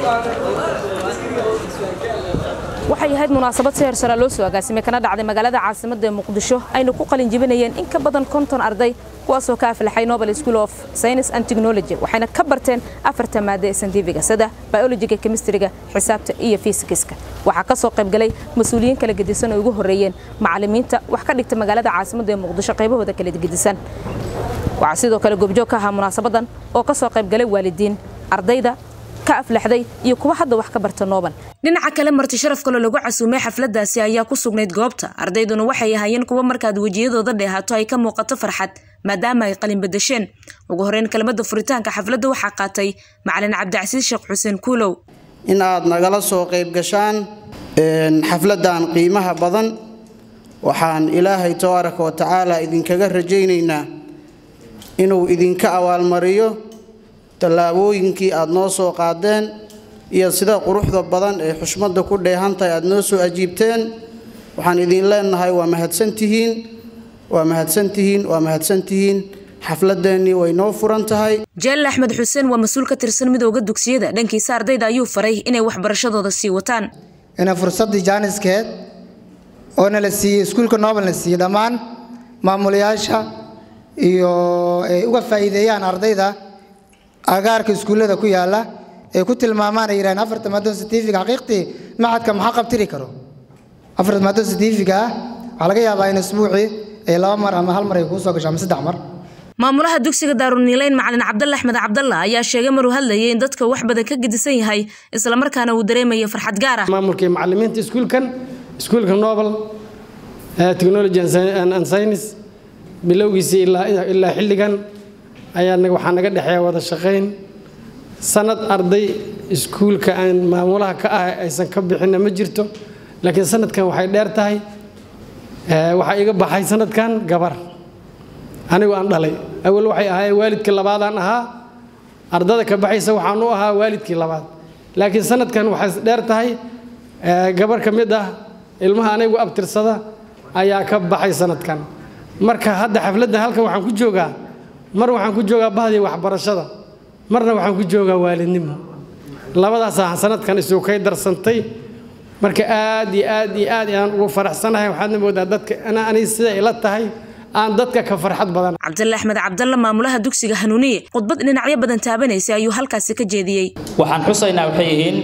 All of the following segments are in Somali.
waxay ahayd munaasabad si hersara loo soo agaasimay kana dhacday magaalada caasimadda ee muqdisho ayna ku qalin jibinayeen in ka badan konton arday kuwaasoo ka aflaxay nobel school of science and technology waxayna ka barteen afarta maade ee santifiga sida biologiga chemistryga xisaabta iyo fisikska waxaa ka soo qaybgalay mas-uuliyiin kala gedisan oo ugu horreeyeen macallimiinta wax ka dhigta magaalada caasimadda ee muqdisho qaybahooda kala gedisan waxaa sidoo kale goobjoog ka ahaa munaasabadan oo ka soo qaybgalay waalidiin ardayda ka aflaxday iyo kuwa hadda wax ka barta nooban dhinaca kale marti sharaf kaloo lagu casuumay xafladaasi ayaa ku sugnayd goobta ardayduna waxay ahaayeen kuwa markaad wejiyadooda dheehaato ay ka muuqato farxad maadaama ay qalin badasheen ugu horeyn kelmadda furitaanka xafladda waxaa qaatay macalin cabdicasiis sheekh xuseen kuulow in aad nagala soo qayb gashaan xafladdan qiimaha badan waxaan ilaahay tabaaraka wa tacaala idinkaga rajaynaynaa inuu idinka abaalmariyo tallaabooyinkii aad noo soo qaadeen iyo sida quruxda badan ee xushmadda ku dheehantahay aad noo soo ajiibteen waxaan idin leenahay waa mahadsantihiin waa mahadsantihiin waa mahadsantihiin xafladeennii way noo furan tahay jaalal axmed xuseen waa mas-uul ka tirsan midooda dugsiyada dhankiisa ardayda ayuu faray inay waxbarashadooda sii wataan ina fursaddii jaaniskeed oo nala siiyey iskuulka nobel na siiyey dhammaan maamulayaasha iyo ay uga faa'iideeyaan ardayda agaarka iskuullada ku yaala ay ku tilmaamaan ay yidhahdeen afarta maadon satifiga xaqiiqtii maxadka maxaa qabtiri karo afarta maadon satifiga ah waxaa laga yaabaa in isbuucii ay laba mar ama hal mar ay kuu soo gasho ama saddex mar maamulaha dugsiga daaruniileyn macalin cabdalle axmed cabdalla ayaa sheegay maruu hadlayay in dadka wax badan ka gedisan yahay islamarkaana uu dareemayo farxad gaar ah maamulkii macallimiinta iskuulkan iskuulka nobel technology and science bilowgiisii ilaa xilligan ayaa waxaa naga dhexeeya wada shaqayn sanad arday iskuulka aan maamulaha ka ah aysan ka bixinna ma jirto laakiin sanadkan waxay dheer tahay waxaa iga baxay sanadkan gabar anigu aan dhalay awal waxay ahaayeen waalidkii labaadaan ahaa ardada ka baxaysa waxaan u ahaa waalidkii labaad laakiin sanadkan waxay dheer tahay gabar ka mid ah ilmaha anigu abtirsada ayaa ka baxay sanadkan marka hadda xafladdan halkan waxaan ku joogaa mar waxaan ku joogaa bahdii waxbarashada marna waxaan ku joogaa waalidnimo labadaasaa sanadkan isu kay darsantay marka aad iyo aad iyo aad aan ugu faraxsanahay waxaadna moodaa dadka ani sida ila tahay aan dadka ka farxad badan cabdalle axmed cabdalle maamulaha dugsiga hanuuniye khudbad dhinacyo badan taabanaysa ayuu halkaasi ka jeediyey waxaan xusaynaa waxay yihiin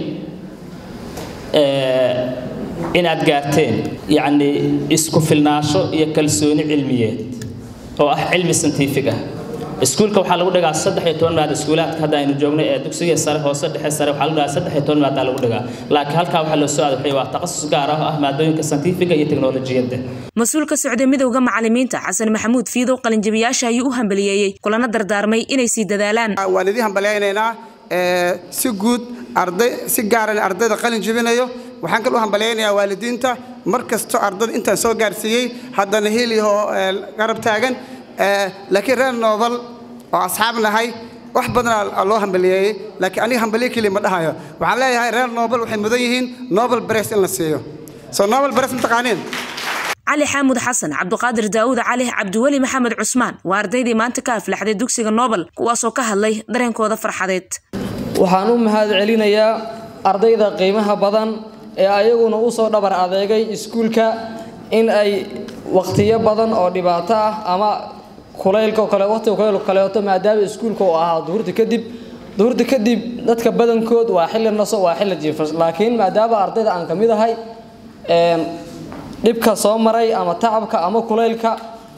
inaad gaarteen yacni isku filnaansho iyo kalsooni cilmiyeed oo ah cilmi santiifig ah iskuulka waxaa lagu dhigaa saddex iyo toban maad iskuulaadka hadda aynu joogno ee dugsiga sare hoose dhexe sare waxaa lagu dhigaa saddex iyo toban maadaa lagu dhigaa laakiin halkaa waxaa loo soo aadaxay waa takhasus gaar ah oo ah maadooyinka santiifiga iyo teknolojiyadda mas-uul ka socday midowda macallimiinta xasan maxamuud fiidow qalinjabiyaasha ayuu u hambaliyeeyey kulana dardaarmay inay sii dadaalaan waan idin hambalyaynaynaa si guud arday si gaaran ardayda qalin jebinayo waxaan kal u hambalyaynayaa waalidiinta mar kasto ardayda intaan soo gaarsiiyey haddana heliho garab taagan laakiin reer noobal oo asxaab nahay wax badanaa loo hambaliyeeyey laakiin aniga hambaliye keliya ma dhahayo waxaan leeyahay reer noobal waxay mudan yihiin nobel bres in la siiyo soo nobel bres mataqaaniin cali xaamud xasan cabduqaadir daawud cali cabdiweli maxamed cusmaan waa ardaydii maanta ka aflaxday dugsiga nobel kuwaasoo ka hadlay dareenkooda farxadeed waxaan u mahad celinayaa ardayda qiimaha badan ee ayaguna u soo dhabar adeegay iskuulka in ay wakhtiyo badan oo dhibaato ah ama kulaylka kale waqtiga kulaylka kaleeto maadaama iskuulka uu ahaa duhurta kadib duhurta kadib dadka badankood waa xilli naso waa xilli jiifas laakiin maadaama ardayda aan ka mid ahay dhibka soo maray ama tacabka ama kulaylka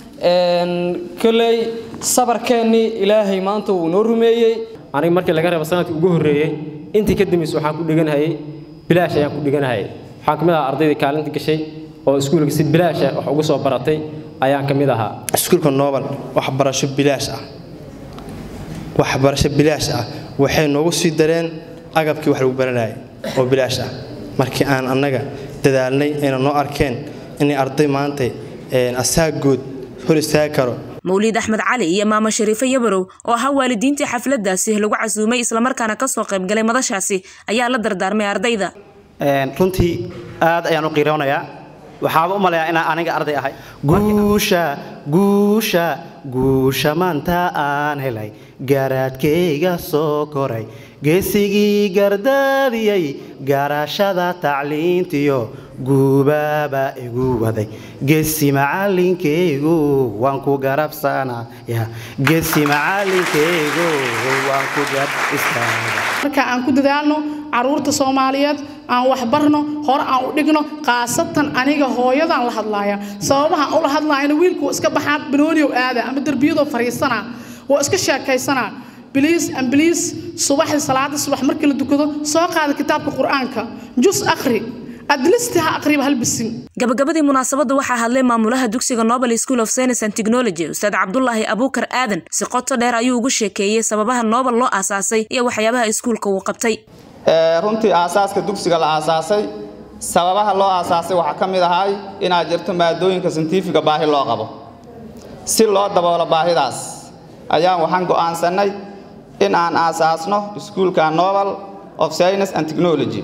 koley sabarkeennii ilaahay maanta wuu noo rumeeyey aniga markii laga reebo sanadkii ugu horreeyey intii ka dambaysa waxaan ku dhiganhayay bilaash ayaan ku dhiganahayay waxaan ka mid ahaa ardaydii kaalinta gashay oo iskuulka si bilaasha wax ugu soo baratay ayaan ka mid ahaa iskuulka nobel waxbarasho bilaash ah waxbarasho bilaash ah waxay noogu sii dareen agabkii wax lagu baranayay oo bilaash ah markii aan annaga dadaalnay ayna noo arkeen inay arday maanta asaagood hor istaagi karo mawliid axmed cali iyo maamo shariifo yabarow oo ahaa waalidiintii xafladaasi lagu casuumay islamarkaana kasoo qaybgalay madashaasi ayaa la dardaarmay ardayda runtii aad ayaan u qiiroonayaa waxaaba u malayaa inaan aniga arday ahay guusha guusha guusha maanta aan helay garaadkayga soo koray geesigii gardaadiyey garashada tacliintiyo guubaaba igu waday geesi macalinkaygu waan ku garabsanaa geesi macalinkaygu waan ku garab istaaga marka aan ku dadaalno caruurta soomaaliyeed aan waxbarno hore aan u dhigno khaasatan aniga hooyadaan la hadlaaya sababaha ula hadlaayana wiilku iska baxaa banooniyow aada ama derbiyadoo fariisanaa oo iska sheekaysanaa biliis an biliis subaxdii salaada subax markii la dukado soo qaada kitaabka qur-aanka jus akhri adlisti ha aqriba hal bisin gabagabadii munaasabadda waxaa hadlay maamulaha dugsiga nobel school of science and technology ustaad cabdulaahi abuukar aadan si qoto dheer ayuu ugu sheekeeyey sababaha nobel loo aasaasay iyo waxyaabaha iskuulka uu qabtay runtii aasaaska dugsiga la aasaasay sababaha loo aasaasay waxaa ka mid ahay inaad jirto maadooyinka sintifiga baahi loo qabo si loo daboolo baahidaas ayaan waxaan go'aansannay in aan aasaasno iskuulka nobel of science and technology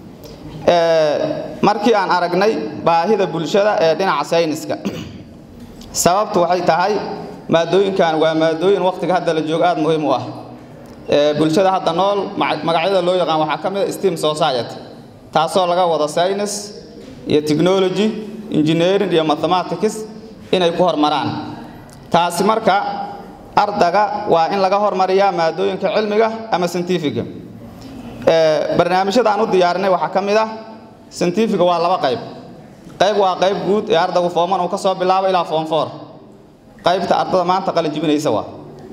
markii aan aragnay baahida bulshada ee dhinaca sayniska sababtu waxay tahay maadooyinkan waa maadooyin wakhtiga hadda la joogo aad muhiim u ah bulshada hadda nool magacyada loo yaqaan waxaa ka mid a steam society taasoo laga wado science iyo technology engineering iyo mathematics inay ku hormaraan taasi marka ardaga waa in laga hormariyaa maadooyinka cilmiga ama scientifiga barnaamijyada aan u diyaarinay waxaa ka mid ah scientifiga waa laba qayb qayb waa qayb guud ee ardaygu fooman uu ka soo bilaabo ilaa foom four qaybta ardada maanta qalin jibinaysa waa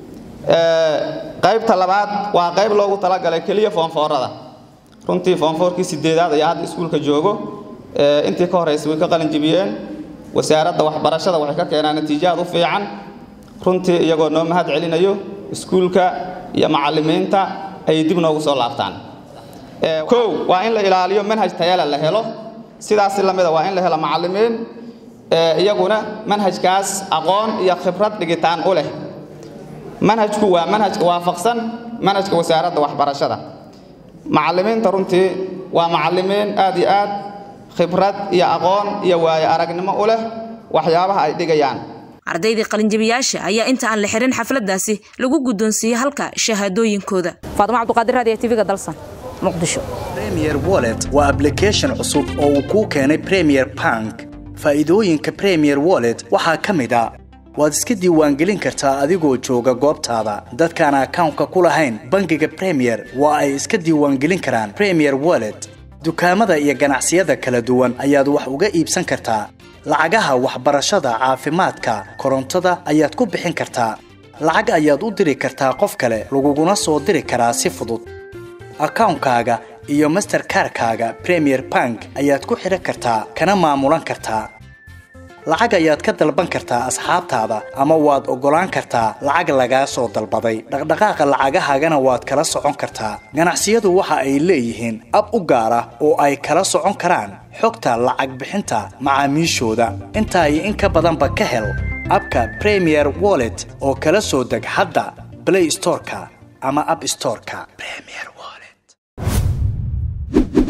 qaybta labaad waa qayb loogu talagalay keliya foomfoorada runtii foomfoorkii sideedaad ayaa hadda iskuulka joogo intii ka horreysay way ka qalin jibiyeen wasaaradda waxbarashada waxay ka keenaan natiijaad u fiican runtii iyagoo noo mahad celinayo iskuulka iyo macallimiinta ayay dib noogu soo laabtaan kow waa in la ilaaliyo manhaj tayale la helo sidaasi lamida waa in la helo macallimiin iyaguna manhajkaas aqoon iyo khibrad dhigitaan u leh manhajku waa manhajka waafaqsan manhajka wasaaradda waxbarashada macallimiinta runtii waa macallimiin aad iyo aad khibrad iyo aqoon iyo waayo aragnimo u leh waxyaabaha ay dhigayaan ardaydii qalinjabiyaasha ayaa inta aan la xirin xafladaasi lagu guddoonsiiyey halka shahaadooyinkooda faadimo cabduqaadir raadiyo tv-ga dalsan muqdisho premier wallet waa application cusub oo uu kuu keenay premier bank faa'iidooyinka premier wallet waxaa ka mid a waad iska diiwaangelin kartaa adigoo jooga goobtaada dadkaan akawnka ku lahayn bangiga premier waa ay iska diiwaangelin karaan premier wallet dukaamada iyo ganacsiyada kala duwan ayaad wax uga iibsan kartaa lacagaha waxbarashada caafimaadka korontada ayaad ku bixin kartaa lacag ayaad u diri kartaa qof kale laguguna soo diri karaa si fudud akawnkaaga iyo masterkarkaaga premier bank ayaad ku xidhan kartaa kana maamulan kartaa lacag ayaad ka dalban kartaa asxaabtaada ama waad oggolaan kartaa lacag lagaa soo dalbaday dhaqdhaqaaqa lacagahaagana waad kala socon kartaa ganacsiyadu waxa ay leeyihiin ab u gaar ah oo ay kala socon karaan xogta lacag bixinta macaamiishooda intaa iyo in ka badanba ka hel abka premier wallet oo kala soo deg hadda blay storeka ama ab storeka